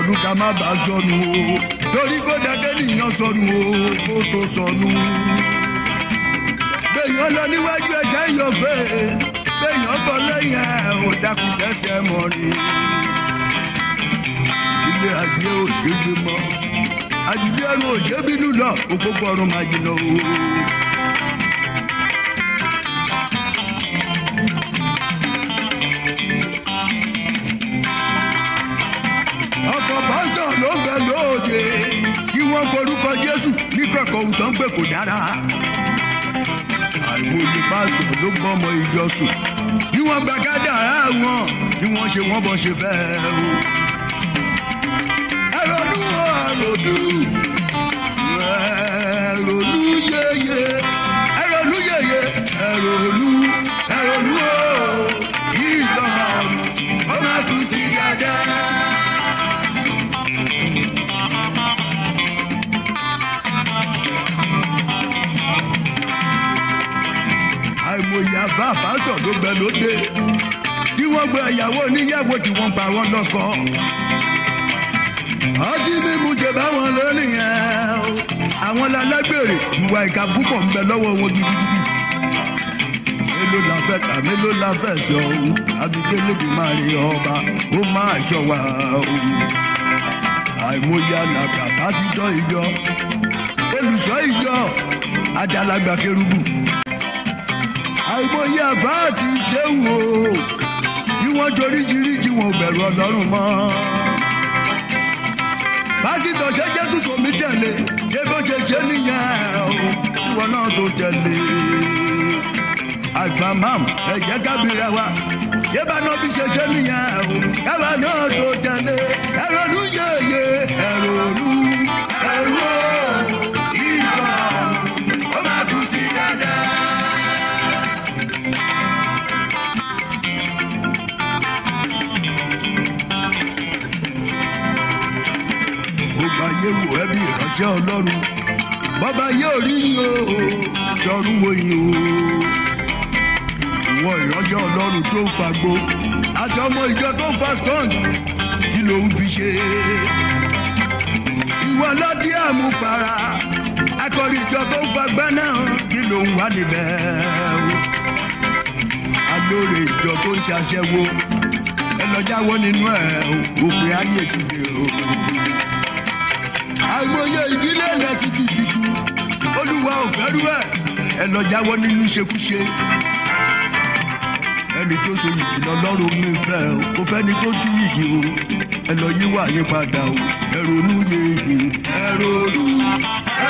sọnù ká má bàa sọnù o torí kó dàgẹ́ nìyàn sọnù o kó tó sọnù. béèyàn lọ níwájú ẹ̀ṣẹ̀ yọ fẹ́ béèyàn bọ̀ lẹ́yìn ẹ̀ ò dákun dẹ́sẹ̀ mọ́ rí. ilé ayé ò ṣe gbé mọ́ àjùlé ẹnu ò ṣe bínú lọ òpópó ọrùn máa jìnnà o. ọkọ̀ pásítọ̀ ló ń bẹ lóde kí wọ́n forúkọ jésù ní kẹ̀kọ́ ohun tó ń pè kò dára. àìmọye pásítọ̀ ló gbọ́ ọmọ ìjọ sùn kí wọ́n gba gádà wọn kí wọ́n ṣe wọ́n bọ́ ṣe fẹ́ o. ẹ̀rọ̀lú ọ̀rọ̀dù ẹ̀rọ̀lú yeye ẹ̀rọ̀lú yeye ẹ̀rọ̀lú ẹ̀rọ̀lú o ìjọ ọ̀run ó máa tún sí dáadáa. àìmọye àbá àbátọ̀ ló gbẹ lóde tí wọ́n gbé ìyàwó oníyàwó tí wọ́n pa wọ́n lọ́kọ. ọtí mímu jẹ báwọn lónìí yẹn o àwọn lálágbèrè ìwà ìka púpọ̀ ń bẹ lọ́wọ́ wọn gidigidi. mélòó la fẹ́ kà mélòó la fẹ́ sọ o abidjan bí máa rí ọba ó máa ṣọ wa o. àìmọye àlàkà pásítọ̀ ìjọ olùṣọ́ ìjọ àjàlágbà kérúbù àìmọye àbá àti ṣéwù o bí wọ́n joríjiríji wọn ò bẹ̀rù ọlọ́run mọ́. pásítọ̀ ṣe jésù tó mi tẹ̀lé ṣé bó ṣe ṣe nìyẹn o ìwọ náà tó tẹ̀lé. àìfàmàm ẹ̀jẹ̀ kábìrẹ̀ wa ṣé bá náà bí ṣe ṣe nìyẹn o káwa náà tó tẹ̀lé. ẹ̀rọ ló yeye ẹ̀rọ ló ẹ̀rọ ìgbà ó máa kú sí dáadáa. gbogbo ayé wò ẹ́ bí ìránṣẹ́ ọlọ́run bọ́bá yóò rí yín o lọ́rùn wo yín o ìwọ ìránṣẹ́ ọlọ́run tó ń fagbó àtọmọ ìjọ tó ń fa skunk kí ló ń fi ṣe ìwọ lọ́tí àmupara akọrin ìjọ tó ń fagbá náà kí ló ń wá níbẹ̀ o alóore ìjọ tó ń ṣaṣẹ́wó ẹ lọ jáwọ́ nínú ẹ̀ o òpin ayé ti dé o àìmọye ìdílé ilẹ̀ ti fi ìdìtú olúwa ò fẹ́rú ẹ̀ ẹ lọ jáwọ́ nínú ṣekúṣe ẹni tó so yìí lọ́lọ́run mi fẹ́ o kò fẹ́ni tó tú yìí o ẹ lọ yíwà yín padà o ẹ ronú yeye ẹ ronú ẹ